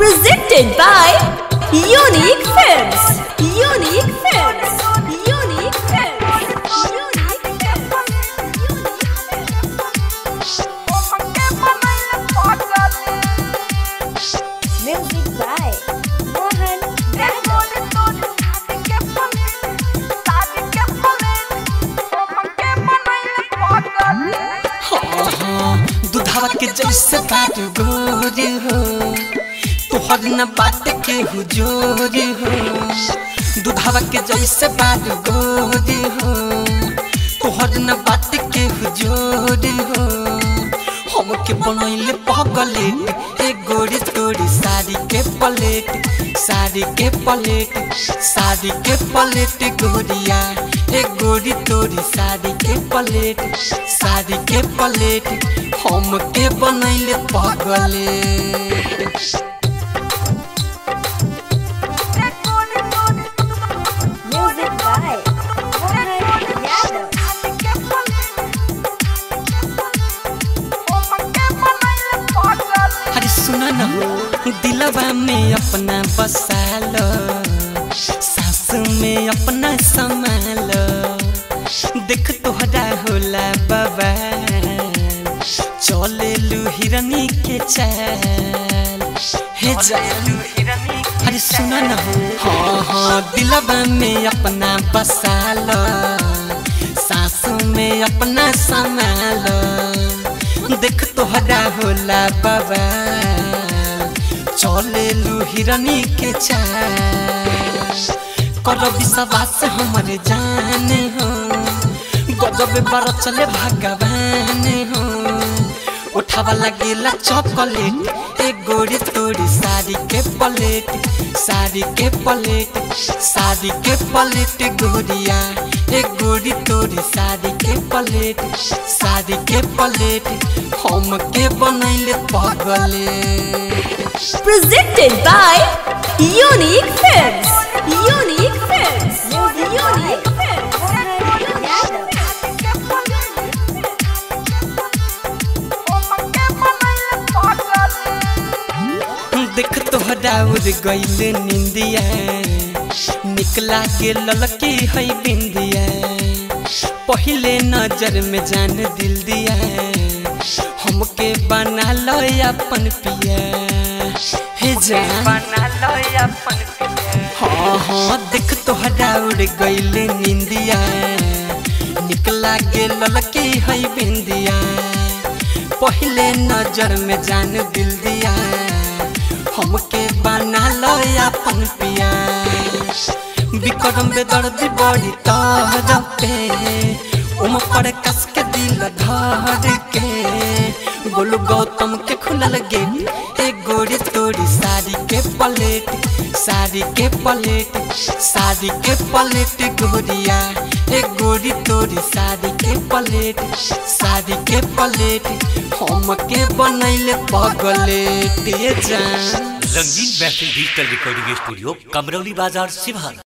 Presented by Unique Films. Unique Films. Unique Films. Unique Films. Music by Mohan Yadav. Dudhawa के जैसे बाट गोर हो तोहर न बाट के हुजोर हो दुधावा के जैसे बाट गोर हो तोहर न बाट के हुजोर हो हमके बनैले पगले ए गोरी तोरी साड़ी के पलेट साड़ी के पलेट साड़ी के पलेट गोरिया ए गोरी तोरी साड़ी के पलेट साड़ी के पलेट हमके बनैले पगले Music by Mohan Yadav. अरे सुना न हो दिलवा में अपना बसाल सास में अपना संभाल देख तोहरा होला बाबा चले लू हिरनी के चाल हे जालू अरे सुना न हो हाँ हाँ दिलवा में अपना बसाल सास में अपना संभाल देख तोहरा होला बाबा चले लू हिरनी के चाल कर विश्वास हमरे जान हो गजब बार चले भगवान हो उठावा लगेला चॉकलेट ए गोरी तोरी साड़ी के पलेट साड़ी के पलेट साड़ी के पलेट गोरिया ए गोरी तोरी साड़ी के पलेट साड़ी के पलेट हम के बनैले पगले Presented by Unique Films. Unique Films. Unique Films. Mohan Yadav. देख तोहरा उड़ गईले निंदिया निकला के ललकी है बिंदिया पहले नजर में जान दिल दिया हमके बना लो अपन पिया हे जान बना लो अपन पिया हाँ हाँ देख तोहरा उड़ गईले निंदिया निकला के ललकी है बिंदिया पहले नजर में जान दिल दिया हमके बना लो अपन पिया विक्रम बेदर्दी बड़ी तहर पे उम पर कस के दिल धर के गोलू गौतम के खुलल गेट ए गोरी तोरी साड़ी के पलेट साड़ी के पलेट साड़ी के पलेट गोरिया ए गोरी तोरी साड़ी के पलेट साड़ी के पलेट हम के बनैले पगलेट ये जान रंगीन महफिल डिजिटल रिकॉर्डिंग स्टूडियो कमरौली बाजार सिवान